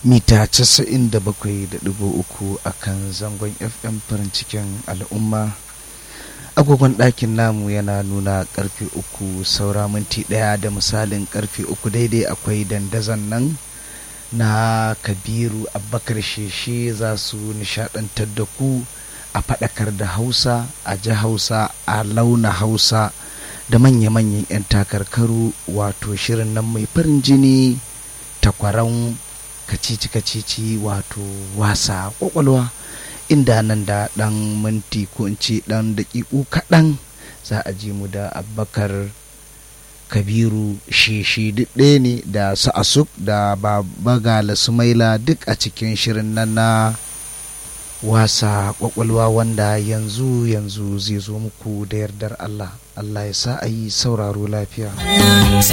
mita 97.3 a kan zangon fm farin cikin al'umma agogon ɗakin namu yana nuna karfe uku saura minti ɗaya da misalin karfe uku daidai akwai dandazon nan na kabiru abubakar sheshe za su nishadantar da ku a faɗakar da hausa a ji hausa a launa hausa da manya-manyan 'yan takarkaru wato shirin nan mai farin jini takwaran kacici-kacici wato wasa kwakwalwa inda nan da ɗan minti ko in ce ɗan daƙiƙu kaɗan za a ji mu da abubakar kabiru shishi duk ɗaya ne da sa'asuk da babagala sumaila duk a cikin shirin nan na wasa kwakwalwa wanda yanzu yanzu zai zo muku da yardar allah allah ya sa a yi sauraro lafiya